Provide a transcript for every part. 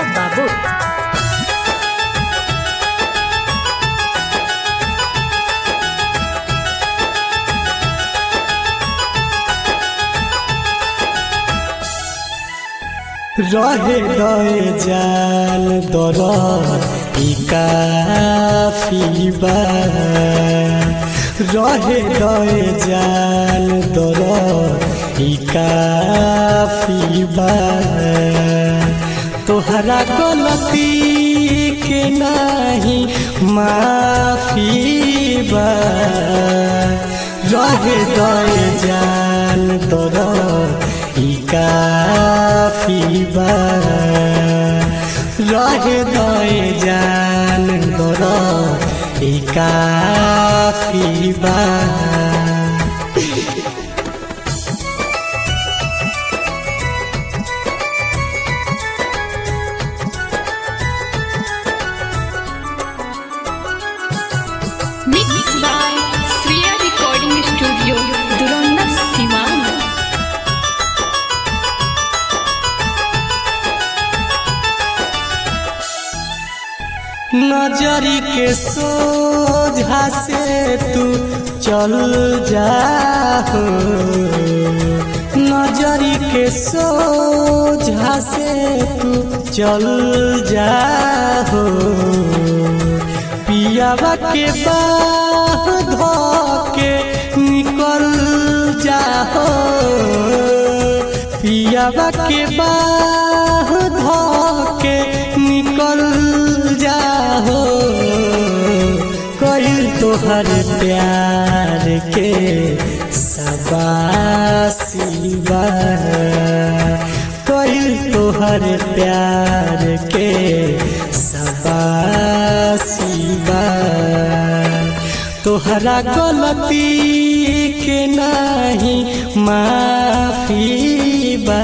बाबू रहे दए जान दर ई काफी बा रहे दए जान दर ई काफी बा तोहरा गलती के नाही माफी बा रहे दए जान दर ई काफी बा रहे दए जान दर ई काफी बा Mixed by Sriya Recording Studio, Duranda, Siwan. नजरी के सोझा से तू चल जाहो नजरी के सोझा से तू चल जाहो पियावा के बाह धो के निकल जाहो पियावा के बाह धो के निकल जाहो कइल तोहर प्यार के सबासी बा कइल तोहर प्यार के सबासी बा तोहरा गलती के नाही माफी बा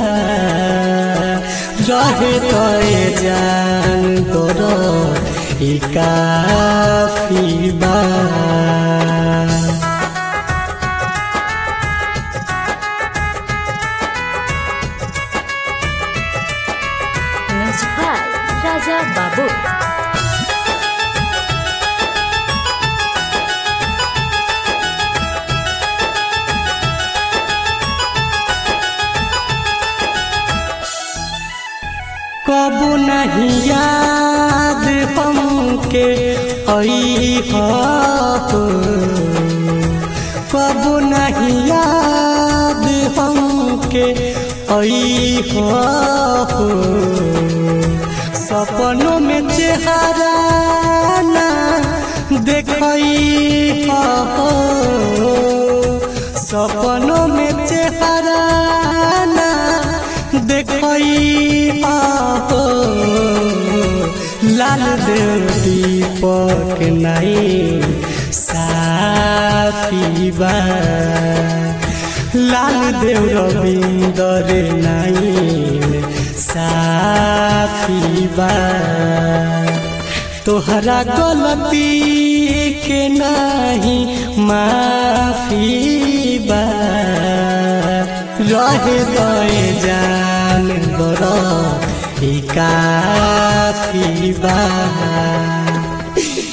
रहे तोए जान तोर ई काफी बा Music by Raja Babu. कबू नहीं याद हमके आई हो कबू नहीं याद हमके आई हो सपनों में चेहरा ना देखई हो सपनों में चेहरा ना देखई हो लाल देव दीपक नहीं साफी बा लाल देव रविंदर नहीं साफी बा तोहरा गलती के नाही माफी बा रहे दए जान दर ई काफी बा